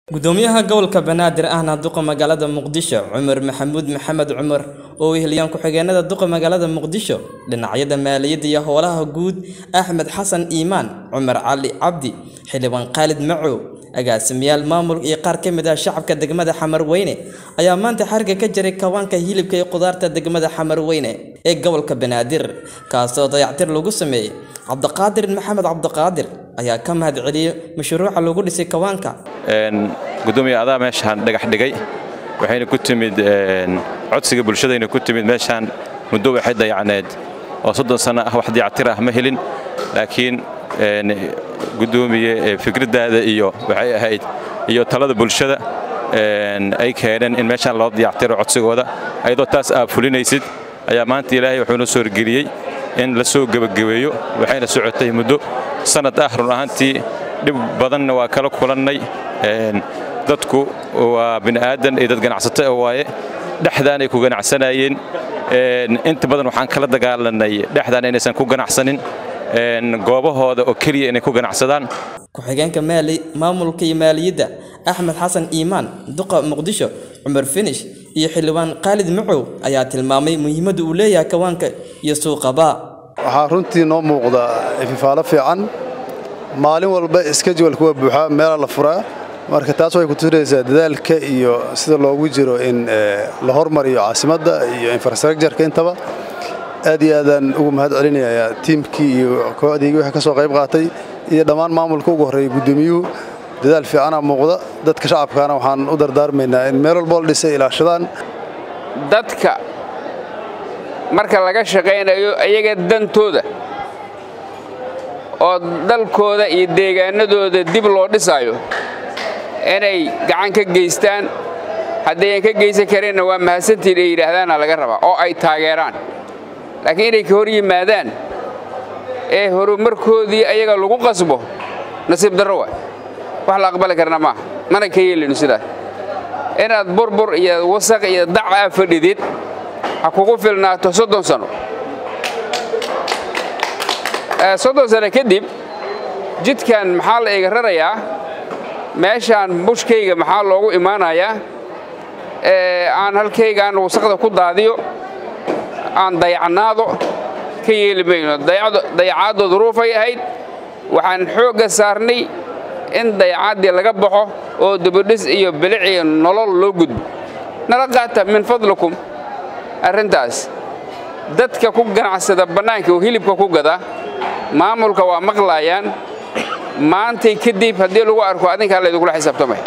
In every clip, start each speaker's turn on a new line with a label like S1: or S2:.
S1: gudoomiyaha gobolka banaadir ahna duqa magaalada muqdisho cumar maxamuud maxamed cumar oo weheliyaan ku-xigeenada duqa magaalada muqdisho dhinacyada maaliyadda iyo howlaha guud axmed xasan iimaan cumar cali cabdi xildhibaan khaalid macow agaasimayaal maamul iyo qaar ka mid ah shacabka degmada xamarweyne ayaa maanta xariga ka jiray kawaanka hilibka iyo khudaarta degmada xamarweyne ee gobolka banaadir kaasoo dayactir lagu sameeyey cabdiqaadir maxamed cabdiqaadir ayaa ka mahad celiyey mashruuca lagu dhisay kawaanka
S2: gudoomiya adaa meeshaan dhagax dhigay waxayna ku timid codsiga bulshadayna ku timid meeshaan muddo waxay dayacneed oo soddon sanno ah wax dayactir ah ma helin laakiin gudoomiye fikraddaada iyo waxay ahayd iyo talada bulshada ay keeneen in meeshaan loo dayactiro codsigooda ayadoo taas aad fulinaysid ayaa maanta ilaahay wuxuu noo soo horgeliyey in la soo gebagabeeyo waxayna socotay muddo sannad ah run ahaantii dhib badanna waa kala kulannay dadku waa bini'aadan iyo dad ganacsato waaye dhexdaanay ku ganacsanayeen inta badan waxaan kala dagaalanay dhexdaan inaysan ku ganacsanin goobahooda oo keliya inay ku ganacsadaan
S1: ku-xigeenka maali maamulka iyo maaliyadda axmed xasan iimaan duqa muqdisho cumar finish iyo xildhibaan khaalid macow ayaa tilmaamay muhiimadda uu leeyahay kawaanka iyo suuqaba
S3: waxaa runtii noo muuqda ififaalo fiican maalin walba iskajwalka waa buuxaa meela la furaa marka taas waxay ku tusinaysaa dadaalka iyo sida loogu jiro in la hormariyo caasimadda iyo infrastructureka intaba aad iyo aadaan ugu mahad celinayaa tiimkii iyo kooxdiigii wixii ka soo qayb qaatay iyo dhammaan maamulka ugu horreeyay guddoomiyuhu dadaal fiicana muuqda dadka shacabkaana waxaan u dardaarmaynaa in meel walboo la dhisay ilaashadaan
S4: dadka marka laga shaqaynayo iyaga dantooda oo dalkooda iyo deegaanadooda dib loo dhisaayo inay gacan ka geystaan haddayan ka geysan karinna waa mahadsantiin ay yidhaahdaana laga rabaa oo ay taageeraan laakiin inay ka hor yimaadaan ee horumarkoodii ayaga lagu qasbo nasiib darro waay wax la aqbali karna maaha mana ka yeelinu sidaas inaad burbur iyo wasaq iyo dac aa fadhidid ha kugu filnaato soddon sano soddon sano kadib jidkan maxaa la iga rarayaa meeshaan bushkayga maxaa loogu imaanayaa aan halkaygaan wasaqda ku daadiyo aan dayacnaado ka yeeli mayno dayacaaddo duruufay ahayd waxaan xoogga saarnay in dayacaaddii laga baxo oo dibudhis iyo bilic iyo nolol loo gudbo nala qaata min fadlikum arrintaas dadka ku ganacsada bannaanka oo hilibka ku gada maamulka waa maqlaayaan maantay kadib haddii lagu arko adinkaa laydugula xisaabtamay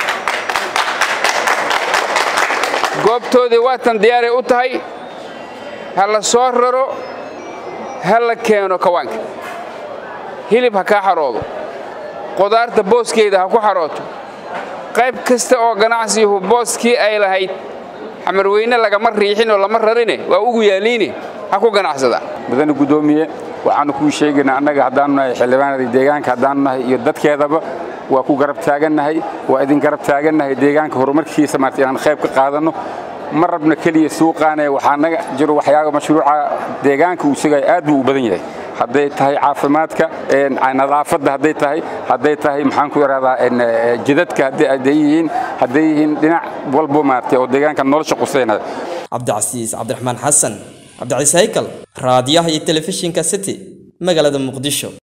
S4: goobtoodii waatan diyaaray u tahay ha la soo raro ha la keeno kawaanka hilib ha kaa xaroodo qudaarta booskeeda ha ku xarooto qayb kasta oo ganacsiyuhu booskii ay lahayd xamarweyne lagama riixin oo lama rarine waa ugu yaaliine ha ku ganacsada
S5: mudane guddoomiye waxaannu kuu sheegaynaa annaga haddaannu nahay xildhibaanada deegaanka haddaannu nahay iyo dadkeedaba waa ku garab taagannahay waa idin garab taagannahay deegaanka horumarkiisa maarta inaan qayb ka qaadanno ma rabna keliya suuqaane waxaa naga jiro waxyaaba mashruuca deegaanka uu sugaya aad buu u badan yahay hadday tahay caafimaadka nadaafadda hadday tahay hadday tahay maxaan ku yidhahdaa jidadka hadday yihiin hadday yihiin dhinac walbo maartay oo deegaanka nolosha quseynaya
S1: cabdicasiis cabdiraxmaan xasan cabdicasiis haykal raadiyaha iyo telefishinka city magaalada muqdisho